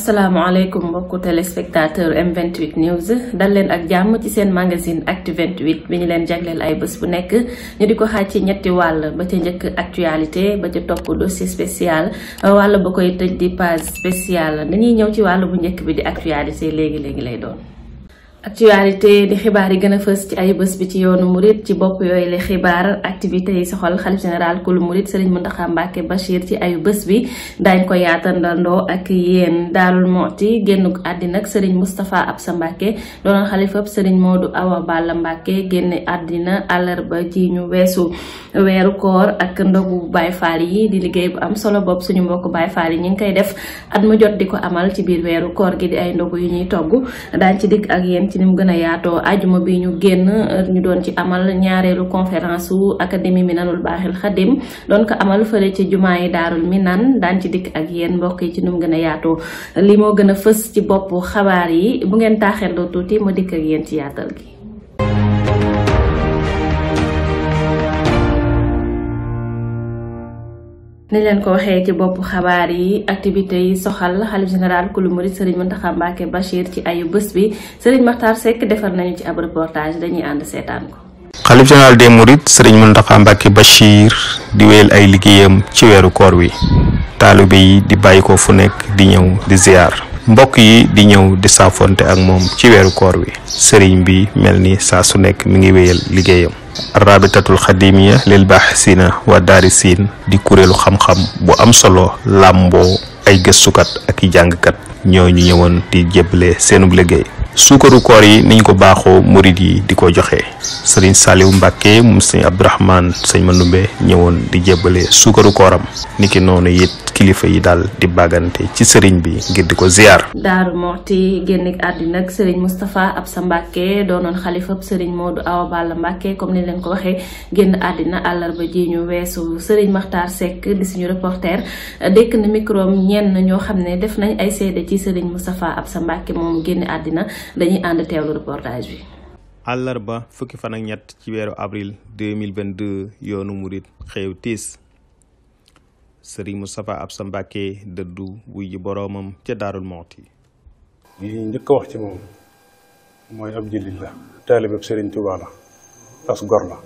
asalaamaaleykum mbokku téléspectateur M28 News dal leen ak jàmm ci seen magazine Actu 28 bi ñu leen jagleel ay bés bu nekk ñu di ko xaaj ci ñetti wàll ba ca njëkk actualité ba ca topp dossier spécial wàll ba koy tëj di page spéciale dañuy ñëw ci wàll bu njëkk bi di actualité léegi léegi lay doon. actualité di xibaar yi gën a fës ci ay bés bi ci yoonu murit ci bopp yooyu la xibaar activités yi soxal xalif général kulu murit Serigne Mountakha Mbacké Bachir ci ayu bés bi daañ ko yaatandandoo ak yéen Daarul Mooti génnuk àddina ak Serigne Moustapha Absa Mbacké doonoon xalifab Serigne Modou Awa Balla Mbacké génn àddina àllarba ji ñu weesu weeru koor ak ndogu Baye Fall yi di liggéey bu am solo bopp suñu mbokk Baye Fall yi ñu ngi koy def at mu jot di ko amal ci biir weeru koor gi di ay ndogu yu ñuy togg daañ ci dikk ak yéen ci ni mu gën a yaatoo ajuma bi ñu génn ñu doon ci amal ñaareelu conférence wu académie Minanul Baaxil Xadim doon ko amal fële ci jumaa yi daarul Minan daan ci dikk ak yéen mbokk yi ci ni mu gën a yaatoo li moo gën a fës ci bopp xabaar yi bu ngeen taaxeeloo tuuti ma dikk ak yéen ci yaatal gi. ni leen ko waxee ci bopp xabaar yi activités yi soxal xalif général kulu murit Serigne Mountakha Mbacké Bachir ci ayu bés bi Serigne Makhtar Seck defar nañu ci ab reportage dañuy ànd seetaan ko. xalif général des mourides Serigne Mountakha Mbacké Bachir di wéyal ay liggéeyam ci weeru koor wi taalibe yi di bàyyi ko fu nekk di ñëw di ziar mbokk yi di ñëw di saafonte ak moom ci weeru koor wi Serigne bi mel ni saa su nekk mi ngi wéyal liggéeyam. rabitatul xadimiya lil baaxisina wa daarisiin di kuréelu xam-xam bu am solo làmboo ay gëstukat ak i jàngkat ñoo ñu ñëwoon di jébbale seenub liggéey suukaru koor yi niñ ko baaxoo murit yi di ko joxe sëriñ Saliou Mbàkke moom sëñ Abdourahman sëñ Mandumbe ñëwoon di jébbale suukaru kooram niki noonu it kilifa yi daal di bàggante ci sëriñ bi ngir di ko ziar. Daaru Moxti génn àddina ak sëriñ Moustapha Absa Mbacké doonoon xalifab sëriñ Modou Awa Balla Mbacké comme ni leen ko waxee génn àddina àllarba ji ñu weesu sëriñ Makhtar Seck di suñu reporter dékk na micro ñenn ñoo xam ne def nañ ay seede ci sëriñ Moustapha Absa Mbacké moom génn àddina dañuy ànd teewlu reportage bi. àllarba fukki fan ak ñett ci weeru avril 2022 yoonu murit xew tiis sëriñ Moustapha Absa Mbacké dëddu wuy ji boroomam ca Daarul Moxti li njëkk a wax ci moom mooy ab jullit la taalibeb sëriñ Tuubaa la as gor la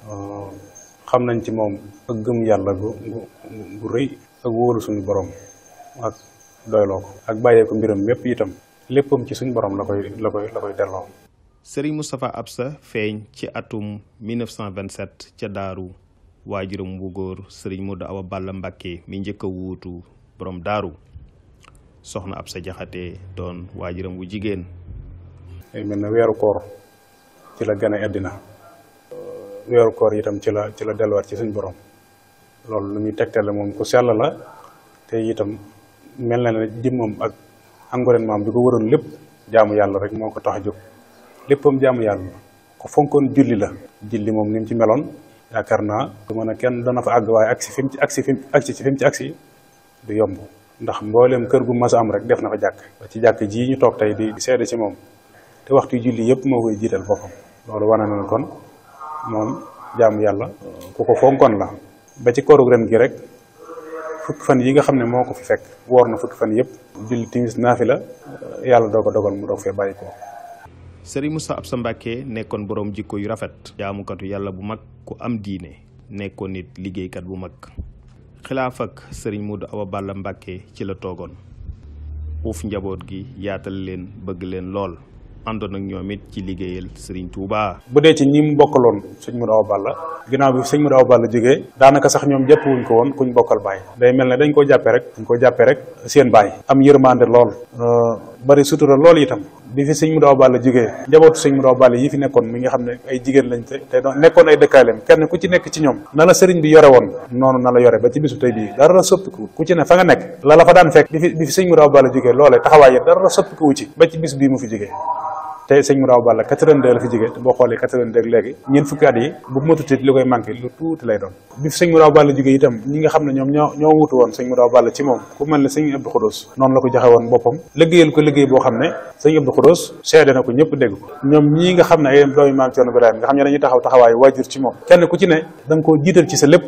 xam nañ ci moom ak gëm yàlla gu gu rëy ak wóolu suñu borom ak doyloo ko ak bàyyee ko mbiram yépp itam léppam ci suñu borom la koy la koy la koy delloo sëriñ Moustapha Absa feeñ ci atum 1927 ca daaru waajuram wu góor sëriñ Modou Awa Balla Mbacké mi njëkk a wuutu borom daaru soxna Absa Jaxate doon waajuram wu jigéen day mel ne weeru koor ci la gane àddina weeru koor itam ci la ci la delluwaat ci suñ borom loolu lu ñuy tegtale moom ku sell la te itam mel na ne jëmmam ak environnement bi ko waroon lépp jaamu yàlla rek moo ko tax a jóg léppam jaamu yàlla ko fonkoon julli la julli moom ni mu ci meloon yaakaar naa du mën a kenn dana fa àgg waaye agsi fi mu ci agsi fi mu agsi ci fi mu ci agsi du yomb ndax mbooleem kër gu mas a am rek def na fa jàkk ci jàkk ji ñu toog tey di seede ci moom te waxtu julli yëpp moo koy jiital boppam loolu wane na kon moom jaamu yàlla ku ko fonkoon la ba ci kooru ren gi rek fukki fan yi nga xam ne moo ko fi fekk woor na fukki fan yëpp julli timis naafi la yàlla doo ko dogal mu doog fee bàyyi ko sëriñ Moustapha Absa Mbacké nekkoon boroom jikko yu rafet jaamukatu yàlla bu mag ku am diine nekkoon nit liggéeykat bu mag xilaaf ak sëriñ Modou Awa Balla Mbacké ci la toogoon uuf njaboot gi yaatal leen bëgg leen lool àndoon ak ñoom it ci liggéeyal sëriñ Touba. bu dee ci ñi mu bokkaloon sëñ Modou Awa Balla ginnaaw bi sëñ Modou Awa Balla jógee daanaka sax ñoom jàpp wuñ ko woon kuñ bokkal baay day mel ne dañ koo jàppee rek dañ koo jàppee rek seen baay am yërmande lool bari sutura lool itam bi fi sëñ Modou Awa Balla jógee njabootu sëñ Modou Awa Balla yi fi nekkoon mi nga xam ne ay jigéen lañ te te doon nekkoon ay dëkkaaleem kenn ku ci nekk ci ñoom na la sëriñ bi yore woon noonu na la yore ba ci bisu tey bii dara la soppiku ku ci ne fa nga nekk la la fa daan fekk bi fi bi fi sëñ Modou Awa Balla jógee loolee taxawaay yi dara la soppiku wu ci ba ci bis bii mu fi jógee te sëñ Modou Awa Balla 82 la fi jógee te boo xoolee 82 léegi ñeent fukki at yi bu matutit li koy manqué lu tuuti lay doon bi fi sëñ Modou Awa Balla jógee itam ñi nga xam ne ñoom ñoo ñoo wutu woon sëñ Modou Awa Balla ci moom ku mel ne sëñ Abdou Khoudous noonu la ko joxe woon boppam liggéeyal ko liggéey boo xam ne sëñ Abdou Khoudous seede na ko ñëpp dégg ko ñoom ñii nga xam ne ay doomi maam Cerno Birahim nga xam ne dañuy taxaw taxawaayu waajur ci moom kenn ku ci ne da nga koo jiital ci sa lépp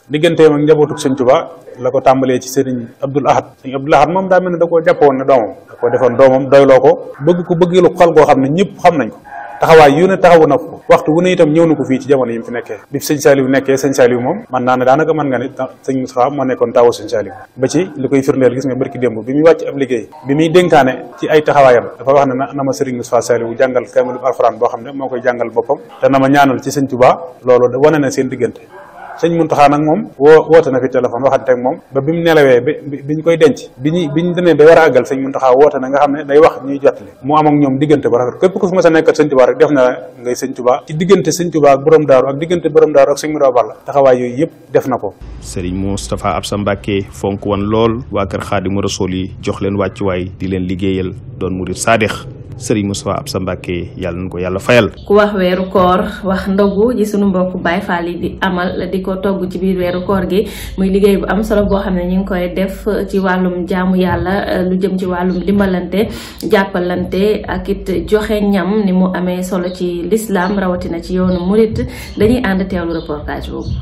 digganteem ak njabootuk sëñ Tuubaa la ko tàmbalee ci sëriñ Abdul Ahad sëriñ Abdul Ahad moom daa mel ne da koo jàppoon ne doomam da koo defoon doomam doyloo ko bëgg ko bëgg lu xol goo xam ne ñëpp xam nañ ko taxawaay yu ne taxawu na ko waxtu wu ne itam ñëw na ko fii ci jamono yi mu fi nekkee bi sëñ Saliou nekkee sëñ Saliou moom man naa ne daanaka mën nga ne sëñ Moustapha moo nekkoon tawu sëñ Saliou ba ci li koy firndeel gis nga barki démb bi muy wàcc ab liggéey bi muy dénkaane ci ay taxawaayam dafa wax ne na na ma sëriñ Moustapha Saliou jàngal kaamilu alxuraan boo xam ne moo koy jàngal boppam te na ma ñaanal ci sëñ Touba loolu wane na seen diggante sëñ Muntaxa nag moom woo woote na fi téléphone waxante ak moom ba bi mu nelawee bi bi ñu koy denc bi ñu bi ñu demee ba war a àggal sëñ Muntaxa woote na nga xam ne day wax ñuy jottali mu am ak ñoom diggante ba rafet képp ku fi mas a nekkat sëñ Tuubaa rek def na ngay sëñ Tuubaa ci diggante sëñ Tuubaa ak borom daaru ak diggante borom daaru ak sëñ Mudaa Balla taxawaay yooyu yëpp def na ko sëriñ Moustapha Absa Mbacke fonk woon lool waa kër Xaadimu Rasuul yi jox leen wàccuwaay di leen liggéeyal doon murit saadix sëriñ Moustapha Absa Mbacke yàlla na ko yàlla fayal. ku wax weeru koor wax ndogu ji sunu mbokk Baay Faal yi di amal di ko togg ci biir weeru koor gi muy liggéey bu am solo boo xam ne ñu ngi koy def ci wàllum jaamu yàlla lu jëm ci wàllum dimbalante jàppalante ak it joxe ñam ni mu amee solo ci lislaam rawatina ci yoonu murit dañuy ànd teewlu reportage boobu.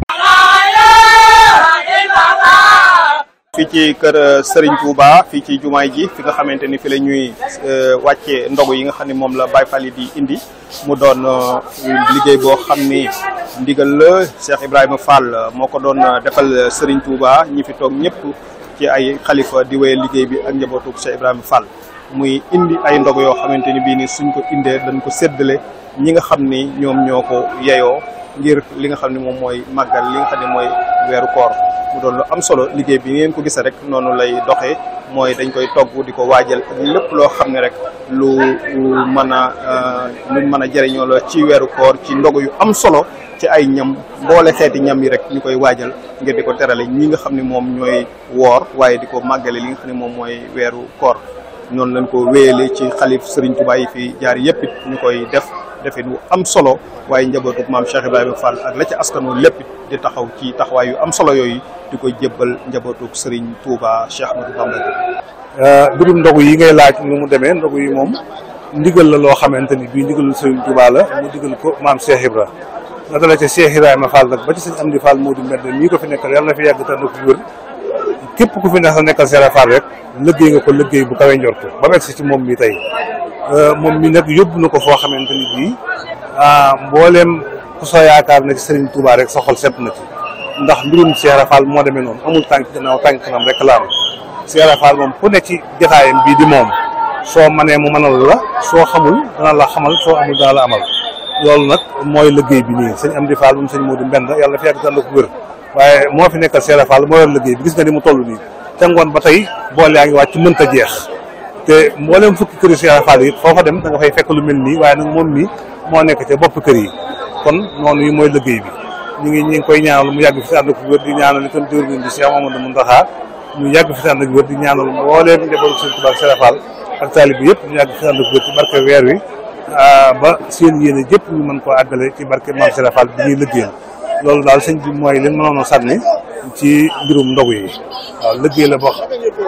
fii ci kër Serigne Touba fii ci jumaay ji fi nga xamante ni fi la ñuy wàcce ndogu yi nga xam ne moom la Baye Fall yi di indi mu doon liggéey boo xam ni ndigal la Cheikh Ibrahima Fall moo ko doon defal Serigne Touba ñi fi toog ñëpp ci ay xalifa di wéyal liggéey bi ak njabootu Cheikh Ibrahima Fall muy indi ay ndogu yoo xamante ni bii ni suñ ko indee dañ ko séddale ñi nga xam ni ñoom ñoo ko yeyoo ngir li nga xam ne moom mooy màggal li nga xam ne mooy weeru koor mu doon lu am solo liggéey bi ngeen ko gisee rek noonu lay doxee mooy dañ koy togg di ko waajal ak lépp loo xam ne rek lu mën a luñ mën a jëriñoo la ci weeru koor ci ndogu yu am solo ci ay ñam mboole xeeti ñam yi rek ñu koy waajal ngir di ko terale ñi nga xam ne moom ñooy woor waaye di ko màggale li nga xam ne moom mooy weeru koor noonu lañ ko wéyale ci xalif Serigne Touba yi fi jaar yëpp it ñu koy def defit wu am solo waaye njabootu maam Cheikh Ibrahima Fall ak la ci askanu lépp di taxaw ci taxawaay yu am solo yooyu di ko jébbal njabootu Serigne Touba Cheikh Ahmadou Bamba. mbirum ndogu yi ngay laaj nu mu demee ndogu yi moom ndigal la loo xamante ni bii ndigalul Serigne Touba la mu digal ko maam Cheikh Ibra la dala ca Cheikh Ibrahima Fall nag ba ci sëñ Amdi Fall moo di mbedd mii ko fi nekkal yàlla na fi yàgg te na fi wér képp ku fi nekk sa nekkal Cheikh Fall rek liggéey nga ko liggéey bu kawe njortu ba mu egsi ci moom mi tey moom mi nag yóbbu na ko foo xamante ni bii mbooleem ku soo yaakaar na ci Serigne Touba rek sa xol set na ci ndax mbirum Cheikh Fall moo demee noonu amul tànk gannaaw tànk kanam rek la am Cheikh Fall moom ku ne ci jotaayam bii di moom soo manee mu mënal la soo xamul dana la xamal soo amul dana la amal loolu nag mooy liggéey bi nii sëñ Amdi Fall moom sëñ Modou Mbend yàlla fi yàgg tànn ko wér waaye moo fi nekkal Cheikh Fall moo yor liggéey bi gis nga ni mu toll nii te ngoon ba tey boole yaa ngi wàcc mënta jeex te mboolem fukki këri Cheikh Fall yi foo fa dem da nga fay fekk lu mel nii waaye nag moom mii moo nekk ca bopp kër yi kon noonu yi mooy liggéey bi ñu ngi ñu ngi koy ñaanal mu yàgg fi ànd ak wér di ñaanal itam jëwriñ bi Cheikh Mamadou Mountakha mu yàgg fi ànd ak wér di ñaanal mbooleem njabootu Sëriñ Tuubaa Cheikh Fall ak taalib bi yëpp ñu yàgg fi ànd ak wér ci barke weer wi ba seen yéene jëpp ñu mën koo àggale ci barke Maam Cheikh Fall bi ñuy liggéeyal loolu daal sëñ bi mooy li mënoon a sànni ci mbirum ndogu yi waaw liggéey la boo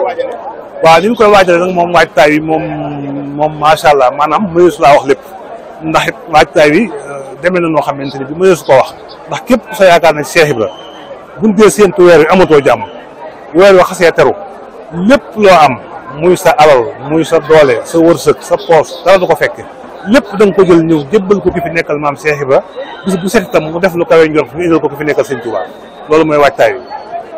waaw ni ñu koy waajale nag moom waajtaay bi moom moom macha allah maanaam mëneesu laa wax lépp ndax it waajtaay bi demee na noo xamante ni bi mëneesu ko wax ndax képp ku sa yaakaar ne Cheikh Ibra buñ dee séentu weer wi amatoo jàmm weer wi xasee teru lépp loo am muy sa alal muy sa doole sa wërsëg sa poos dara du ko fekke lépp da nga ko jël ñëw jébbal ko ki fi nekkal maam Cheikh Ibra bis bu set itam mu def lu kawe njort ñu indil ko ki fi nekkal Sëñ Tuubaa loolu mooy waajtaay bi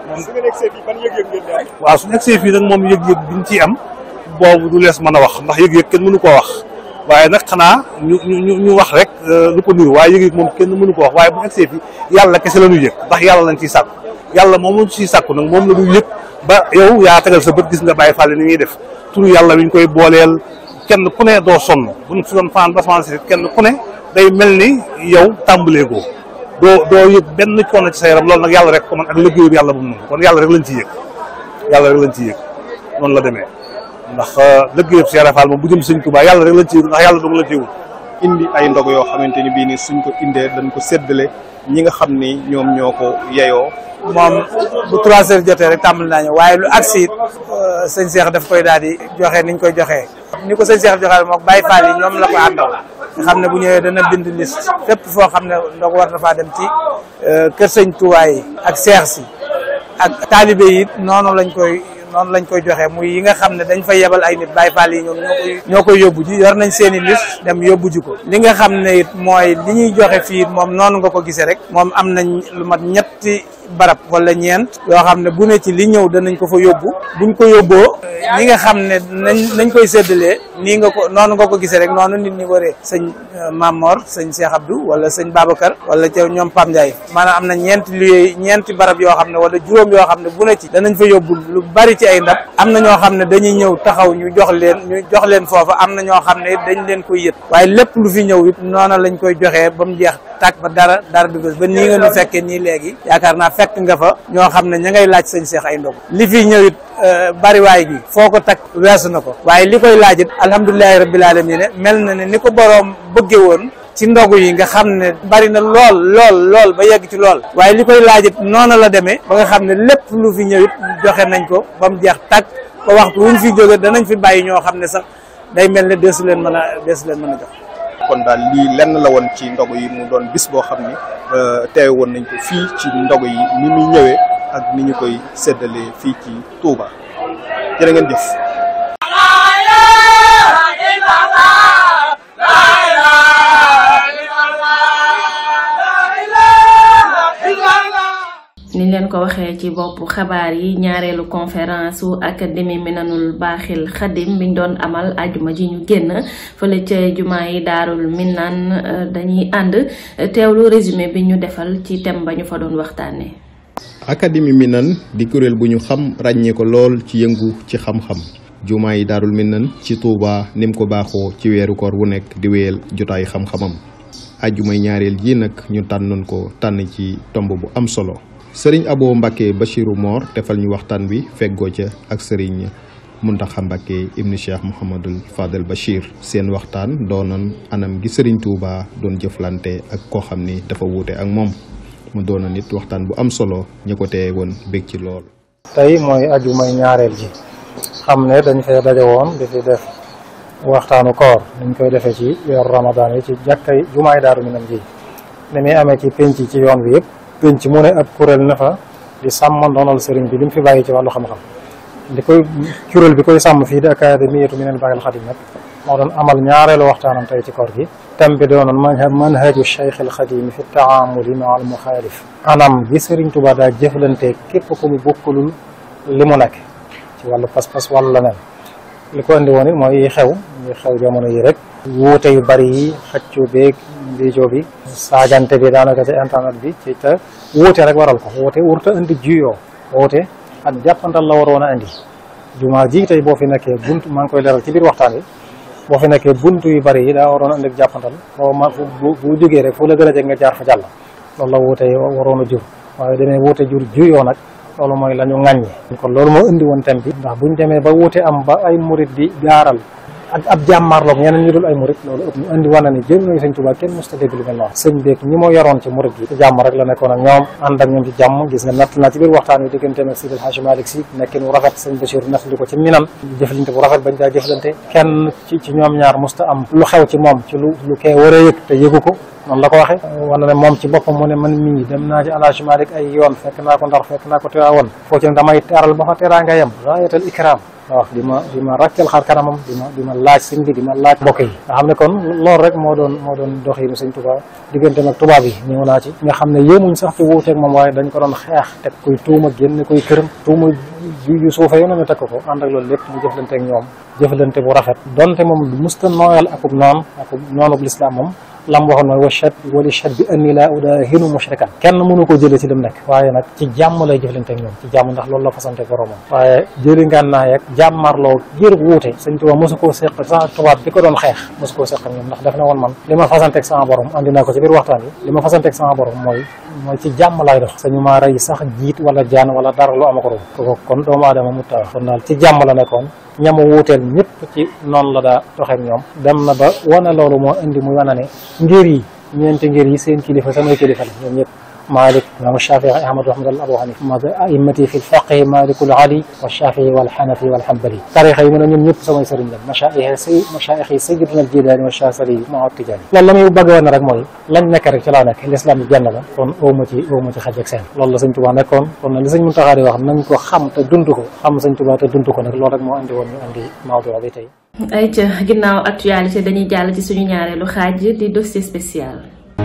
waaw su negsee fii nag moom yëg-yëg biñ ciy am boobu du lees mën a wax ndax yëg-yëg kenn mënu koo wax waaye nag xanaa ñu ñu ñu wax rek lu ko niru waaye yëg-yëg moom kenn mënu ko wax waaye bu negsee fii yàlla kese la ñuy yëg ndax yàlla lañ ciy sàkku yàlla moom lañ ciy sàkku nag moom la ñuy yëg ba yow yaa tegal sa bët gis nga bàyyi fàlle ni ñuy def turu yàlla wi ñu koy booleel kenn ku ne doo sonn buñ fi doon fanaan basman si kenn ku ne day mel ni yow tàmbalee ko doo doo yëg benn coono ci sa yaram loolu nag yàlla rek ko man ak liggéeyu yàlla bu mu noonu kon yàlla rek lañ ciy yëg yàlla rek lañ ciy yëg noonu la demee ndax liggéeyu Cheikh Fall moom bu jëm Sëñ Tuubaa yàlla rek lañ ciy yëg ndax yàlla dong lañ ciy wut indi ay ndog yoo xamante ni bii ni suñ ko indee dañ ko séddale ñi nga xam ni ñoom ñoo ko yeyoo moom bu trois heures jotee rek tàmbali naa ñëw waaye lu agsi it sëñ Cheikh daf koy daal di joxe niñ koy joxee ni ko sëñ Cheikh joxee moom Baye Fall yi ñoom la ko àndal nga xam ne bu ñëwee dana bind liste fépp foo xam ne ndox war na faa dem ci kër sëñ Touba yi ak seex si ak taalibe yi noonu lañ koy noonu lañ koy joxe muy yi nga xam ne dañ fay yebal ay nit Baay Faal yi ñoom ñoo koy ñoo koy yóbbu ji yor nañ seen i liste dem yóbbu ji ko li nga xam ne it mooy li ñuy joxe fii moom noonu nga ko gisee rek moom am nañ lu mat ñetti barab wala ñeent yoo xam ne bu ne ci li ñëw danañ ko fa yóbbu buñ ko yóbboo ñi nga xam ne nañ nañ koy séddalee nii nga ko noonu nga ko gisee rek noonu nit ñi waree sëñ Mamor sëñ Cheikh Abdou wala sëñ Babacar wala ca ñoom Pam Ndiaye maanaam am na ñeenti lieu ñeenti barab yoo xam ne wala juróom yoo xam ne bu ne ci danañ fa yóbbu lu bari ci ay ndab am na ñoo xam ne dañuy ñëw taxaw ñu jox leen ñu jox leen foofa am na ñoo xam ne dañ leen koy yët waaye lépp lu fi ñëw it noona lañ koy joxee ba mu jeex tàkk ba dara dara dugg ba nii nga ñu fekkee nii léegi yaakaar naa fekk nga fa ñoo xam ne ña ngay laaj sëñ Cheikh ay ndog li fi ñëw it bariwaay gi foo ko takk weesu na ko waaye li koy laaj it alhamdulilahi rabbil alamin mel na ne ni ko boroom bëgge woon ci ndogu yi nga xam ne bari na lool lool lool ba yegg ci lool waaye li koy laaj it noona la demee ba nga xam ne lépp lu fi ñëw it joxe nañ ko ba mu jeex tàkk ba waxtu wuñ fi jóge danañ fi bàyyi ñoo xam ne sax day mel ne deesu leen mën a deesu leen mën a jox kon daal lii lenn la woon ci ndogu yi mu doon bis boo xam ne teewe woon nañ ko fii ci ndogu yi ni muy ñëwee ak ni ñu koy séddalee fii ci Touba jërë ngeen jëf. niñ leen ko waxee ci bopp xabaar yi ñaareelu conférence su académie minanul baaxil xadim biñ doon amal ajuma ji ñu génn fële ca jumaa yi daarul minan dañuy ànd teewlu résumé bi ñu defal ci thème ba ñu fa doon waxtaanee. académie minan di kuréel bu ñu xam ràññee ko lool ci yëngu ci xam-xam jumaa yi daarul minan ci Touba nim ko baaxoo ci weeru koor wu nekk di wéyal jotaay xam-xamam ajumay ñaareel ji nag ñu tànnoon ko tànn ci tomb bu am solo. sëriñ Abo Mbacke Bachirou Mor defal ñu waxtaan wi feggoo ca ak sëriñ Muntaxa Mbacke ibnu Cheikh Mouhamadul Fadel Bachir seen waxtaan doonoon anam gi sëriñ Touba doon jëflante ak koo xam ni dafa wuute ak moom mu doonoon nit waxtaan bu am solo ñu ko teye woon bég ci lool. tey mooy aju may ñaareel ji xam ne dañ fay daje woon di fi def waxtaanu koor niñ koy defee ci weeru Ramadan yi ci jàkkay jumaay Daaru Minam ji ni muy amee ci penc ci yoon bi yëpp. penc mu ne ab kuréel na fa di sàmm ndoonal sëriñ bi li mu fi bàyyi ci wàllu xam-xam di koy kuréel bi koy sàmm fii di académiyatu minal baaxil xadim nag moo doon amal ñaareelu waxtaanam tey ci koor gi thème bi doonoon manhaju cheikh al xadim fi taamuli ma al muxaalif anam gi sëriñ Tuubaa daa jëflante képp ku mu bokkulul li mu nekk ci wàllu pas-pas wàllu la nen li ko indi woon it mooy yi xew yi xew jamono yi rek wuute yu bari yi xëccu beeg mbiijoo bi saagante bi daanaka ci internet bi ci te wuute rek waral ko wuute wurta indi juyoo wuute ak jàppantal la waroon a indi jumaa ji tey boo fi nekkee bunt maa ngi koy leeral ci biir waxtaan wi boo fi nekkee bunt yu bari yi daa waroon a indi jàppantal boo ma bu bu jógee rek fu la gën a jeg nga jaar fa jàll loolu la wuute waroon a jur waaye demee wuute jur juyoo nag loolu mooy la ñu ŋàññi kon loolu moo indi woon thème bi ndax buñ demee ba wuute am ba ay murit di gaaral ak ab jàmmaarloog ñeneen ñu dul ay murit loolu ëpp ñu indi wane ni jël nañu sëñ Tuubaa kenn mos ta dégg lu mel noonu sëñ beeg ñi moo yoroon ci murit yi ci jàmm rek la nekkoon ak ñoom ànd ak ñoom ci jàmm gis nga natt naa ci biir waxtaan wi digganteem ak Sidil Hadji Malick Sy nekkin wu rafet sëñ Bachir nattali ko ci minan jëflante bu rafet bañ daa jëflante kenn ci ci ñoom ñaar mos ta am lu xew ci moom ci lu lu kee war a yëg te yëgu ko noonu la ko waxee wane ne moom ci boppam mu ne man mii dem naa ci Alaaji Malick ay yoon fekk naa ko ndar fekk naa ko Tiwaawan foo ci ne damay teral ba fa teraa nga yem raayatal ikram waaw di ma di ma rakkal xar kanamam di ma di ma laaj sëñ bi di ma laaj mbokk yi nga xam ne kon loolu rek moo doon moo doon doxinu sëñ Tuubaa diggante nag tubaab yi ñëw naa ci nga xam ne yéemuñ sax ci wuuteeg moom waaye dañ ko doon xeex teg koy tuuma génn koy këram tuuma yu suufe yo na ñu teg ko ànd ak loolu lépp mu jëflante ak ñoom jëflante bu rafet donte moom musta nooyal akub noon akub noonub lislaam moom lam waxoon mooy wachat wali chat bi anni laa udaahinu mushrikan kenn mënu ko jëlee ci lim nekk waaye nag ci jàmm lay jëflante ak ñoom ci jàmm ndax loolu la fasante boromam waaye jëli ngànnaay ak jàmmarloo jërëb wuute sëñ Tuubaa mosu koo seq sax tubaab bi ko doon xeex mosu koo seq ak ñoom ndax def na woon man li ma fasanteeg sama borom andi naa ko ci biir waxtaan yi li ma fasanteeg sama borom mooy mooy ci jàmm lay dox sañu maa rey sax jiit wala jaan wala dara lu ama ko ru ko kon doomu aadama mu taw kon daal ci jàmm la nekkoon ñamu wuuteel ñëpp ci noonu la daa doxeek ñoom dem na ba wane loolu moo indi muy wane ne ngir yi ñeenti ngir yi seen kilifa samay kilifa la ñoom ñëpp مالك الإمام الشافعي أحمد رحمة الله أبو حنيفة أئمتي في الفقه مالك العلي والشافعي والحنفي والحنبلي تاريخ yi mu ne ñun ñëpp samay sëriñ la machaayix say machaayix yi sayyidina al-Jilaani wa Shaazili ma Tijaani loolu la muy bëgg woon rek mooy lañ nekk rek ci laa nekk l'islam bi benn la kon awma ci awma ci xaj ak seen loolu la sëñ Tuubaa nekkoon kon nag li sëñ Muntaxaa di wax nañ ko xam te dund ko xam sëñ Tuubaa te dund ko nag loolu rek moo andi woon ñu andi mawdu bi tey ay ca ginnaaw actualité dañuy jàll ci suñu ñaareelu xaaj di dossier spécial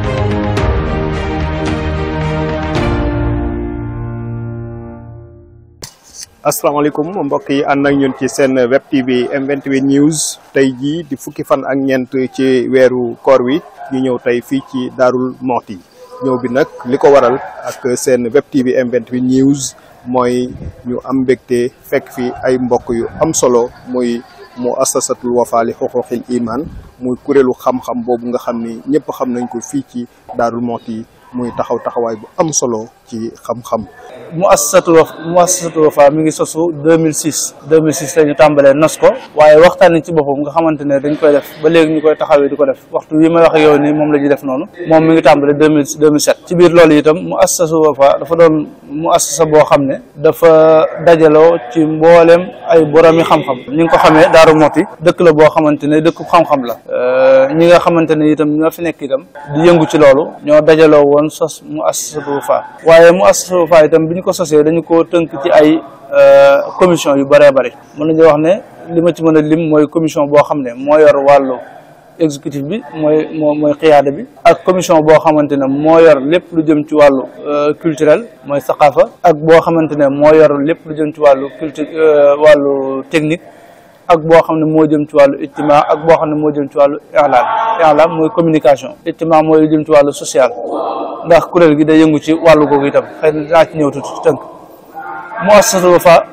asalaamaaleykum mbokk yi ànd ak ñun ci seen web tv M28 news tey jii di fukki fan ak ñeent ci weeru koor wi ñu ñëw tey fii ci Daarul Moxti ñëw bi nag li ko waral ak seen web tv M28 news mooy ñu am mbégte fekk fi ay mbokk yu am solo muy mu assasatul wafa li xuquqil iman muy kuréelu xam-xam boobu nga xam ni ñëpp xam nañ ko fii ci Daarul Moxti muy taxaw taxawaay bu am solo ci xam-xam mu assasatul waf mu assasatul wafa mi ngi sosu 2006 2006 la ñu tàmbalee nos ko waaye waxtaan ci boppam nga xamante ne dañ koy def ba léegi ñu koy taxawee di ko def waxtu wi may wax ak yow nii moom la ñuy def noonu moom mi ngi tàmbalee 2000 2007 ci biir loolu itam mu assasatul wafa dafa doon mu assasa boo xam ne dafa dajaloo ci mbooleem ay boromi xam-xam ñi nga ko xamee Daaru Moxti dëkk la boo xamante ne dëkk xam-xam la ñi nga xamante ne itam ñoo fi nekk itam di yëngu ci loolu ñoo dajaloo woon sos mu assasatul wafa waaye mu assasatul wafa itam bi ñu ko sosee dañu ko tënk ci ay commission yu bëree bëri mën nañu wax ne li ma ci mën a lim mooy commission boo xam ne moo yor wàllu exécutif bi mooy moo mooy xiyaada bi ak commission boo xamante ne moo yor lépp lu jëm ci wàllu culturel mooy saqaafa ak boo xamante ne moo yor lépp lu jëm ci wàllu culture wàllu technique ak boo xam ne moo jëm ci wàllu ijtima ak boo xam ne moo jëm ci wàllu i'lam i'lam mooy communication ijtima mooy lu jëm ci wàllu social ndax kuréel gi day yëngu ci wàllu googu itam xëy na dinaa ci ñëw tuuti tënk muassasatul Wafa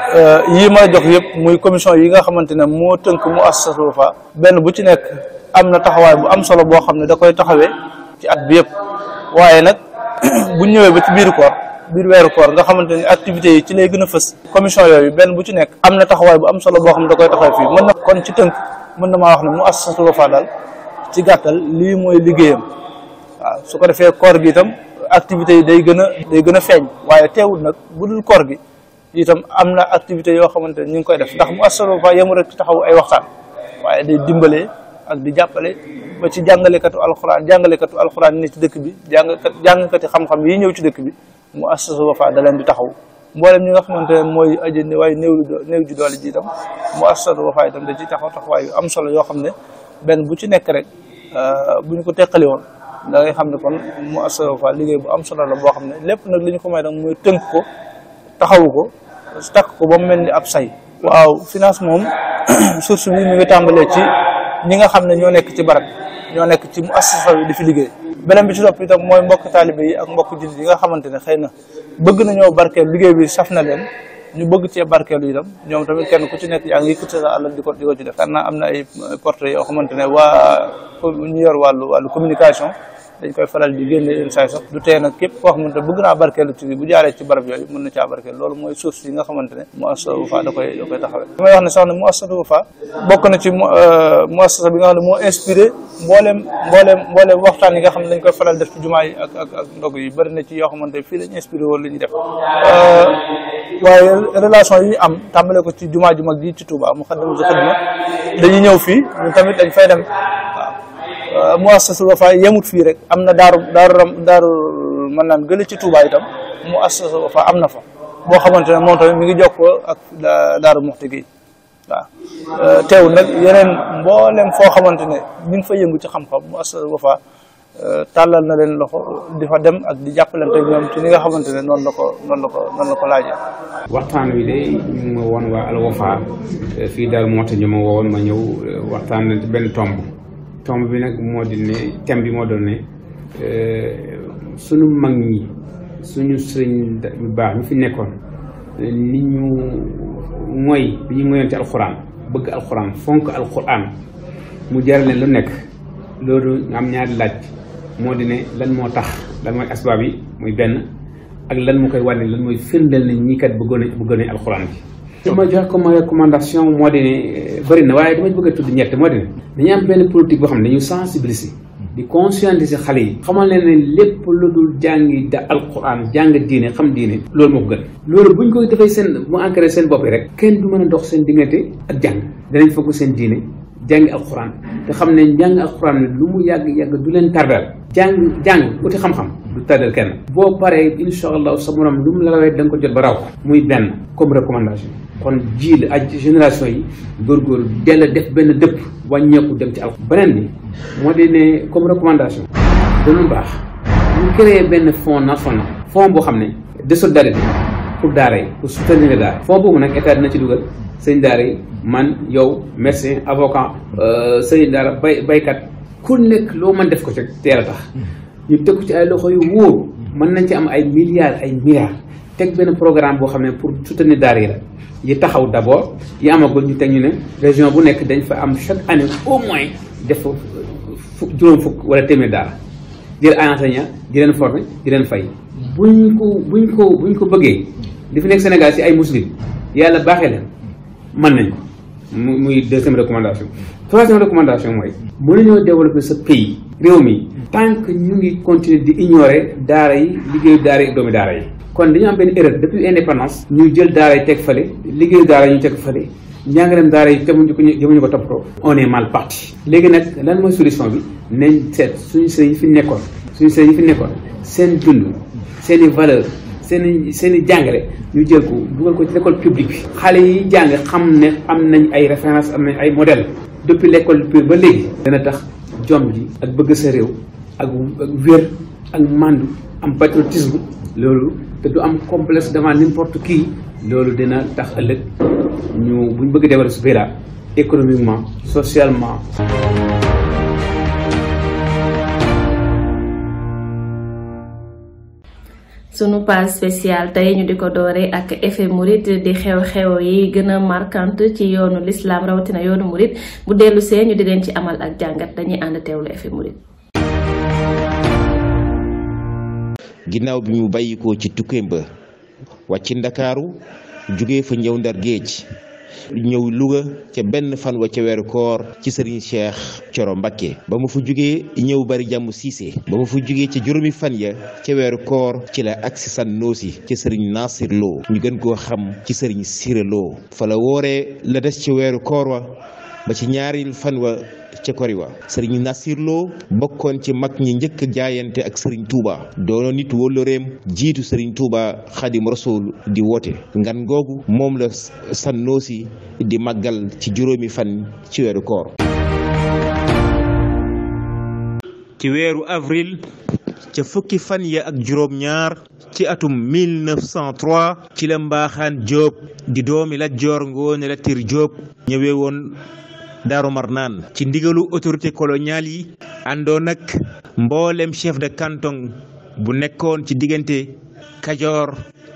yii ma jox yëpp muy commission yi nga xamante ne moo tënk muassasatul Wafa benn bu ci nekk am na taxawaay bu am solo boo xam ne da koy taxawee ci at bi yëpp waaye nag bu ñëwee ba ci biiru koor biir weeru koor nga xamante ne activités yi ci lay gën a fës commission yooyu benn bu ci nekk am na taxawaay bu am solo boo xam ne da koy taxawee fii mën na kon ci tënk mën na maa wax ne muassasatul Wafa daal ci gàttal lii mooy liggéeyam waaw su ko defee koor gi itam activités yi day gën a day gën a feeñ waaye teewul nag bu dul koor gi itam am na activités yoo xamante ne ñu ngi koy def ndax mu assasatul Wafa yemu rek ci taxaw ay waxtaan waaye day dimbalee ak di jàppale ba ci jàngalekatu alxuraan jàngalekatu alxuraan yi ne ci dëkk bi jàngkat jàngkati xam-xam yi ñëw ci dëkk bi mu assasatul Wafa da leen di taxaw mboolem ñi nga xamante ne mooy aji ne waaye néew néew ji doole ji itam mu assasatul Wafa itam da ci taxaw taxawaay yu am solo yoo xam ne benn bu ci nekk rek bu ñu ko teqali woon da ngay xam ne kon mu assasatul Wafa liggéey bu am solo la boo xam ne lépp nag li ñu ko may nag mooy tënk ko taxawu ko takk ko ba mu mel ni ab say waaw finance moom source bi mi ngi tàmbalee ci ñi nga xam ne ñoo nekk ci barab ñoo nekk ci mu assasa bi di fi liggéey beneen bi ci topp itam mooy mbokk taalibe yi ak mbokk jullit yi nga xamante ne xëy na bëgg nañoo barkeel liggéey bi saf na leen ñu bëgg cee barkeelu itam ñoom tamit kenn ku ci nekk yaa ngi yëkkati sa àll di ko di ko ci def xam naa am na ay portrait yoo xamante ne waa ñu yor wàllu wàllu communication dañ koy faral di génne yenn saa sax du tee nag képp koo xamante bëgg naa barkeelu ci bu jaaree ci barab yooyu mën na caa barkeelu loolu mooy source yi nga xamante ne mu assasa Wafa da koy da koy taxawee damay wax ne sax ne mu assasa Wafa bokk na ci mu assasa bi nga xam ne moo inspiré mbooleem mbooleem mbooleem waxtaan yi nga xam ne dañ koy faral def ci jumaa yi ak ak ak ndog yi bëri na ci yoo xamante fii lañ inspiré woon la ñuy def waaye relation yi ñu am tàmbale ko ci jumaa ju mag ji ci Touba mu Xaddamatul Xidma dañuy ñëw fii ñun tamit dañ fay dem waaw muassasatul Wafa yemut fii rek am na daaru daaru ram daaru mën naan gële ci Touba itam muassasatul Wafa am na fa boo xamante ne moom tamit mi ngi jokkoo ak daaru Muxti gi waaw teewul nag yeneen mboolem foo xamante ne ñu ngi fa yëngu ci xam-xam muassasatul Wafa tàllal na leen loxo di fa dem ak di jàppalante ñoom ci li nga xamante ne noonu la ko noonu la ko noonu la ko laajee. waxtaan wi de ñu ma woon waa Al Wafa fii daal moo tax ñu ma woowoon ma ñëw waxtaan ci benn tomb tomb bi nag moo di ne thème bi moo doon ne sunu mag ñi suñu sëriñ yu baax ñu fi nekkoon ni ñu mooy bi ñu moyoon ci alxuraan bëgg alxuraan fonk alxuraan mu jaral leen lu nekk loolu am ñaari laaj moo di ne lan moo tax lan mooy asbaab yi muy benn ak lan moo koy wane lan mooy firndeel ne ñii kat bëggoon nañ bëggoon nañ alxuraan bi. li ma jox comme recommandation moo di ne bëri na waaye dama bëgg a tudd ñett moo di ne dañu am benn politique boo xam ne dañu sensibiliser di conscientiser xale yi xamal leen ne lépp lu dul jàngi da alquran jàng diine xam diine loolu moo ko gën loolu buñ ko defee seen mu ancré seen bopp yi rek kenn du mën a dox seen diggante ak jàng danañ fokk seen diine jàngi alquran te xam ne jàng alquran ne lu mu yàgg-yàgg du leen tardal jàng jàng uti xam-xam du tardal kenn boo paree insha allah sa morom lu mu la rawee da nga ko jot ba raw muy benn comme recommandation kon ji la ak génération yi góorgóorlu dell def benn dëpp wàññeeku dem ci al beneen bi moo di ne comme recommandation dana baax ñu créer benn fonds national fonds boo xam ne de solidarité pour daara yi pour soutenir daara fonds boobu nag état dina ci dugal sëñ daara yi man yow médecin avocat sëñ daara bay baykat ku nekk loo mën def ko ci teel a tax ñu teg ko ci ay loxo yu wóor mën nañ ci am ay milliards ay milliards teg benn programme boo xam ne pour soutenir daara yi la yi taxaw d' abord yi amagul ñu teg ñu ne région bu nekk dañ fa am chaque année au moins def fa fukk juróom fukk wala téeméer daara jël ay enseignant di leen former di leen fay buñ ko buñ ko buñ ko bëggee di fi nekk Sénégal si ay muslim yàlla baaxee leen mën nañ ko mu muy deuxième recommandation troisième recommandation mooy mënuñoo développer sa pays réew mi tant que ñu ngi continuer di ignorer daara yi liggéeyu daara yi doomi daara yi kon dañu am benn erreur depuis indépendance ñu jël daara yi teg fale liggéeyu daara yi ñu teg fale njàngaleem daara yi temuñu ko jëmuñu ko toppatoo on est mal parti léegi nag lan mooy solution bi nañ seet suñu sëriñ yi fi nekkoon suñu sëriñ yi fi nekkoon seen dund seen i valeur seen i seen i jàngale ñu jël ko dugal ko ci l'école publique bi xale yi jàng xam ne am nañ ay référence am nañ ay modèle depuis l'école pure ba léegi dana tax jom ji ak bëgg sa réew ak wér ak mandu am patriotisme loolu te du am complexe devant n'importe qui loolu dina tax ëllëg ñu buñ bëgg développer su béra économiquement socialement sunu page spéciale tey ñu di ko doore ak effet murit di xew-xew yi gën a marquante ci yoonu l'islam rawatina yoonu murit bu dellu see ñu di leen ci amal ak jàngat dañuy ànd teewlu effet murit ginnaaw bi mu bàyyikoo ci tukkeem ba wàcc ndakaaru jóge fa ñëw ndar géej ñëw Louga ca benn fan wa ca weeru koor ci sëriñ Cheikh Coro Mbakke ba mu fa jógee ñëw bari jàmm siise ba mu fa jógee ca juróomi fan ya ca weeru koor ci la agsi san noosi ca sëriñ Nasir Lo ñu gën koo xam ci sëriñ Sira Lo fa la wooree la des ca weeru koor wa ba ci ñaaril fan wa ca kori wa sëriñ Nasir Lo bokkoon ci mag ñi njëkk a jaayante ak sëriñ Touba doono nit wóllëreem jiitu sëriñ Touba xadim rasul di woote ngan googu moom la sannoosi di màggal ci juróomi fan ci weeru koor ci weeru avril ca fukki fan ya ak juróom ñaar ci atum 1903 ci la mbaaxaan Jóob di doomi Lat Joor Ngoone Latiir Jóob ñëwee woon Daaru Marnaan ci ndigalu autorité coloniale yi àndoon nag mboolem chef de canton bu nekkoon ci diggante Kajoor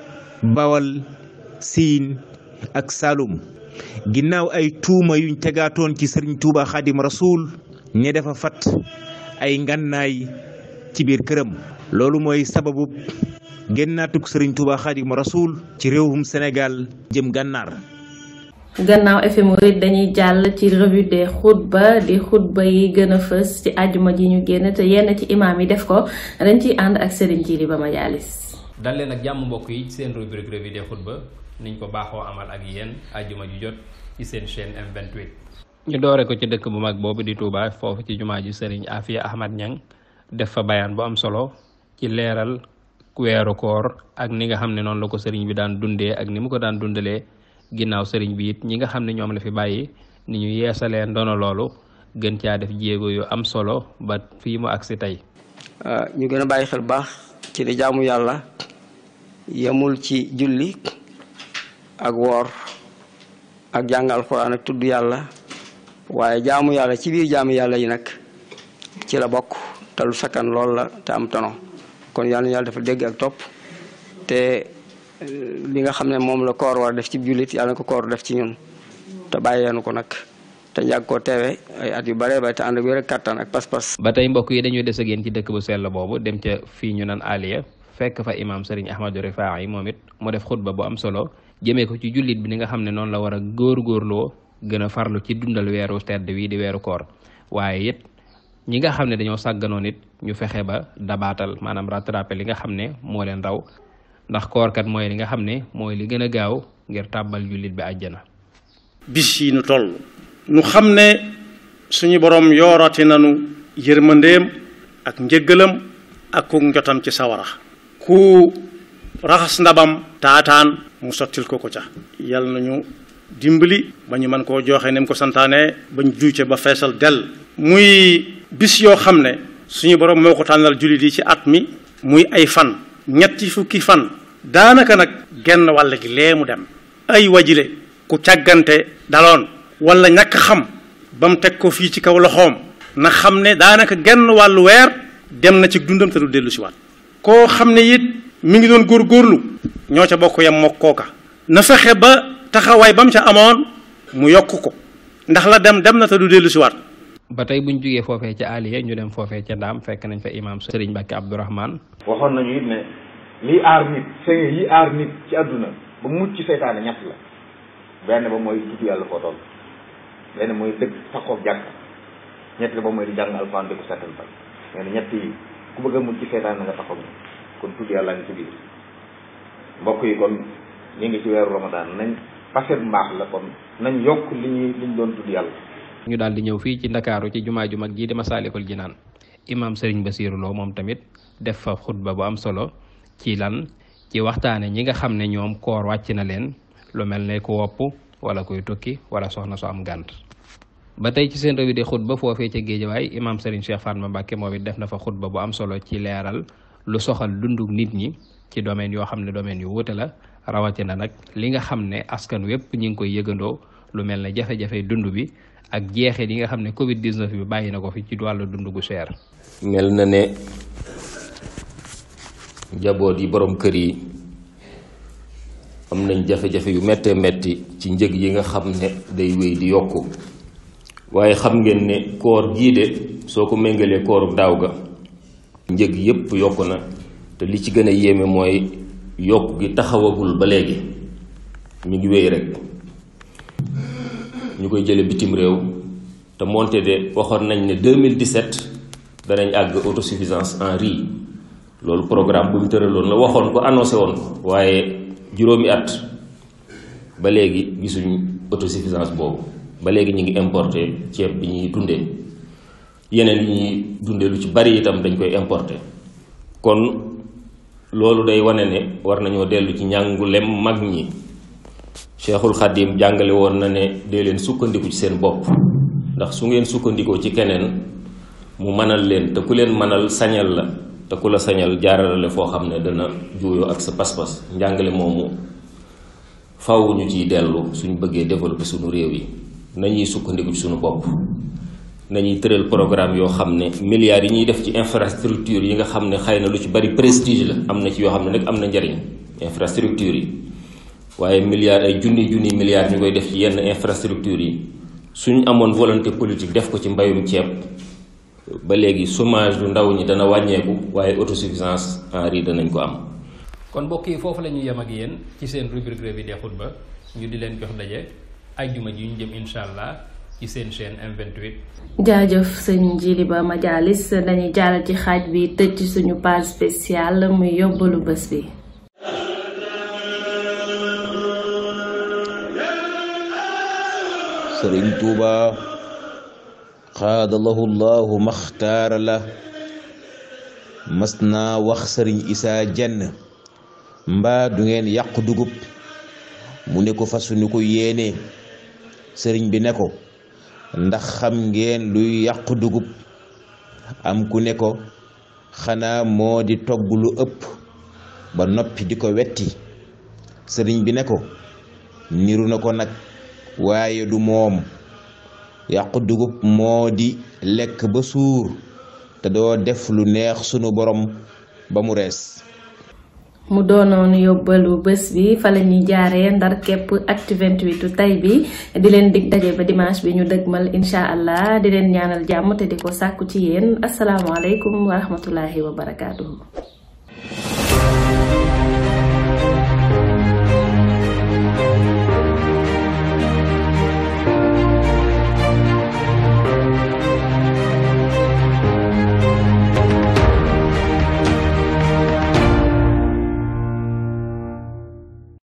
Bawal Siin ak Saalum ginnaaw ay tuuma yuñ tegaatoon ci Sëriñ Tuuba Xaadim Rasuul ñe dafa fat ay ngànnaay ci biir këram loolu mooy sababu génnaatuk Sëriñ Tuuba Xaadim Rasuul ci réewum Sénégal jëm gànnaar gannaaw effet murit dañuy jàll ci revue des xutba di xutba yi gën a fës ci àjjuma ji ñu génn te yenn ci imaam yi def ko dañ ciy ànd ak Serigne Djily Ba Majaalis dal leen ak jàmm mbokk yi seen rubrique revue des xutba niñ ko baaxoo amal ak yéen àjjuma ji jot ci seen chaîne M28. ñu doore ko ci dëkk bu mag boobu di Touba foofu ci jumaa ji Serigne Afia Ahmad Niang def fa bayaan bu am solo ci leeral weeru koor ak ni nga xam ne noonu la ko Serigne bi daan dundee ak ni mu ko daan dundalee. ginnaaw sëriñ bi it ñi nga xam ne ñoom la fi bàyyi ni ñu yeesalee ndono loolu gën caa def jéego yu am solo ba fii mu agsi tey ñu gën a bàyyi xel baax ci di jaamu yàlla yemul ci julli ak woor ak jàng alxuraan ak tudd yàlla waaye jaamu yàlla ci biir jaamu yàlla yi nag ci la bokk te lu sakkan lool la te am tono kon yàlla yàlla dafa dégg ak topp te li nga xam ne moom la koor war def ci jullit yàlla na ko koor def ci ñun te bàyyeenu ko nag te yàgg koo teewe ay at yu bare ba te ànd ak wér ak kattan ak pas-pas ba tey mbokk yi dañuy des ak yéen ci dëkk bu sell boobu dem ca fii ñu naan Aliya fekk fa imaam Serigne Ahmadou Rifaa yi moom it mu def xutba bu am solo jëmee ko ci jullit bi ni nga xam ne noonu la war a góorgóorloo gën a farlu ci dundal weeru tedd wi di weeru koor waaye it ñi nga xam ne dañoo sàgganoon it ñu fexe ba dabaatal maanaam rattrapé li nga xam ne moo leen raw ndax koorkat mooy li nga xam ne mooy li gën a gaaw ngir tàbbal jullit bi àjjana bis yi nu toll nu xam ne suñu borom yoorati nanu yërmandeem ak njëggalam ak ku njotam ci sawara ku raxas ndabam taataan mu sottil ko ko ca yal nañu dimbali ba ñu mën koo joxe ni mu ko santaane bañ juuce ba feesal dell muy bis yoo xam ne suñu borom moo ko tànnal jullit yi ci at mi muy ay fan ñetti fukki fan daanaka nag genn wàll gi lee mu dem ay wajile ku càggante daloon wala ñàkk xam ba mu teg ko fii ci kaw loxoom na xam ne daanaka genn wàllu weer dem na ci dundam te du dellu si waat koo xam ne it mi ngi doon góorgóorlu ñoo ca bokk yam mokk kooka na fexe ba taxawaay ba mu ca amoon mu yokk ko ndax la dem dem na te du dellu si waat ba tey buñ jógee foofee ca aliya ñu dem foofee ca ndaam fekk nañ fa imaam Sëriñ Mbàkke Abdourahman waxoon nañu it ne lii aar nit sëñ yi aar nit ci àdduna ba mucc ci seytaane ñett la benn ba mooy tudd yàlla foo toll benn mooy dëgg saxoog jàkk ñett la ba mooy di jàng alfaan di ko settantal nee na ñett yi ku bëgg a mucc ci seytaane na nga taxaw kon tudd yàlla ngi ci biir mbokk yi kon ñu ngi ci weeru ramadaan nañ facette mbaax la kon nañ yokk li ñuy li ñu doon tudd yàlla ñu daal di ñëw fii ci ndakaaru ci jumaa ju mag jii di Masaalikul Jinaan imaam Sëriñ Basiiru Lo moom tamit def fa xutba bu am solo ci lan ci waxtaane ñi nga xam ne ñoom koor wàcc na leen lu mel ne ku wopp wala kuy tukki wala soxna su am gànt ba tey ci seen revue de xutba foofee ca géejawaay imaam Serigne Cheikh Fatma Mbacke moom it def na fa xutba bu am solo ci leeral lu soxal dunduk nit ñi ci domaine yoo xam ne domaine yu wuute la rawatina nag li nga xam ne askan wépp ñi ngi koy yëgandoo lu mel ne jafe-jafe dund bi ak jeexit yi nga xam ne Covid 19 bi bàyyi na ko fi ci wàllu dund gu cher. mel na ne njaboot yi borom kër yi am nañ jafe-jafe yu méttee métti ci njëg yi nga xam ne day wéy di yokku waaye xam ngeen ne koor gii de soo ko méngalee kooru daaw ga njëg yépp yokku na te li ci gën a yéeme mooy yokk gi taxawagul ba léegi mi ngi wéy rek ñu koy jële bitim réew te moonte de waxoon nañ ne 2017 danañ àgg autosuffisance en riz loolu programme bu ñu tëraloon la waxoon ko annoncé woon ko waaye juróomi at ba léegi gisuñ autosuffisance boobu ba léegi ñu ngi importé ceeb bi ñuy dundee yeneen yi ñuy dundee lu ci bari itam dañ koy importé kon loolu day wane ne war nañoo dellu ci njàngulem mag ñi Cheikhul Khadim jàngale woon na ne dee leen sukkandiku ci seen bopp ndax su ngeen sukkandikoo ci keneen mu mënal leen te ku leen mënal sañal la te ku la sañal jaarale foo xam ne dana juuyoo ak sa pas-pas njàngale moomu faw ñu ciy dellu suñ bëggee développer suñu réew yi nañuy sukkandiku ci suñu bopp nañuy tëral programme yoo xam ne milliards yi ñuy def ci infrastructure yi nga xam ne xëy na lu ci bari prestige la am na ci yoo xam ne nag am na njariñ infrastructure yi waaye milliards ay junni junni milliards ñu koy def ci yenn infrastructure yi suñ amoon volonté politique def ko ci mbayum ceeb ba léegi chômage du ndaw ñi dana wàññeeku waaye autosuffisance en riz danañ ko am. kon mbokk yi foofu la ñu yem ak yéen ci seen rubrique revue des xutba ñu di leen jox daje ajjuma ji ñu jëm incha allah ci seen chaîne M28. jaajëf sëñ Jili Ba Majalis dañuy jàll ci xaaj bi tëj ci suñu page spéciale muy yóbbalu bés bi. sëriñ tuuba xaadalahu llahu maxtaara la mas naa wax sëriñ isaa jenn mbaa du ngeen yàqu dugub mu ne ko fasuñu ko yéene sëriñ bi ne ko ndax xam ngeen luy yàqu dugub am ku ne ko xanaa moo di togg lu ëpp ba noppi di ko wetti sëriñ bi ne ko niru na ko nag waaye du moom yàqu dugub moo di lekk ba suur te doo def lu neex sunu borom ba mu rees mu doonoon yóbbalu bés bi fa la ñuy jaaree ndar képp actu 28 tey bi di leen dig daje ba dimanche bi ñu dëgmal incha allah di leen ñaanal jàmm te di ko sàkku ci yéen asalaamaaleykum wa rahmatullahi wa barakaatuhu